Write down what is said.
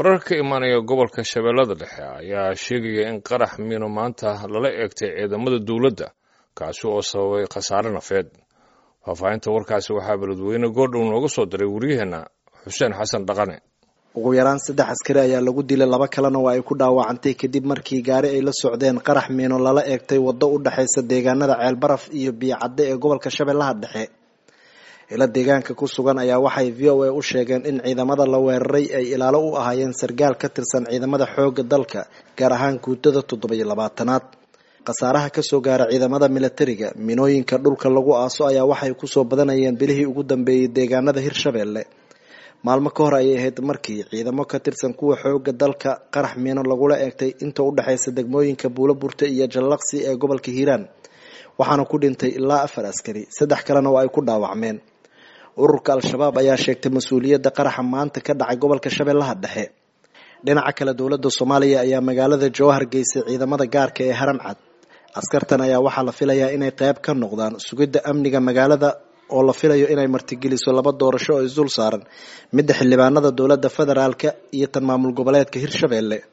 warar ka imaanaya gobolka shabeellada dhexe ayaa sheegaya in qarax miino maanta lala eegtay ciidamada dowladda kaasi oo sababay khasaare nafeed faahfaahinta warkaasi waxaa beledweyne goordhow nooga soo diray waryaheena xuseen xasan dhaqane ugu yaraan saddex askari ayaa lagu dilay laba kalena oo ay ku dhaawacantay kadib markii gaari ay la socdeen qarax miino lala eegtay waddo u dhexaysa deegaanada ceelbaraf iyo biyocadde ee gobolka shabeellaha dhexe ila deegaanka ku sugan ayaa waxay v o a u sheegeen in ciidamada la weeraray ay ilaalo u ahaayeen sargaal ka tirsan ciidamada xoogga dalka gaar ahaan guutada toddobiyo labaatanaad khasaaraha kasoo gaara ciidamada milatariga minooyinka dhulka lagu aaso ayaa waxay kusoo badanayeen bilihii ugu dambeeyey deegaanada hirshabeelle maalmo ka hor ayay ahayd markii ciidamo ka tirsan kuwa xooga dalka qarax miino lagula eegtay inta u dhexaysa degmooyinka buulo burte iyo jallaqsi ee gobolka hiiraan waxaana ku dhintay ilaa afar askari saddex kalena oo ay ku dhaawacmeen ururka al-shabaab ayaa sheegtay mas-uuliyadda qaraxa maanta ka dhacay gobolka shabeellaha dhexe dhinaca kale dowladda soomaaliya ayaa magaalada jowhar geysay ciidamada gaarka ee haram cad askartan ayaa waxaa la filayaa inay qayb ka noqdaan sugidda amniga magaalada oo la filayo inay martigeliso laba doorasho oo isdul saaran midda xildhibaanada dowladda federaalka iyo tan maamul goboleedka hirshabeelle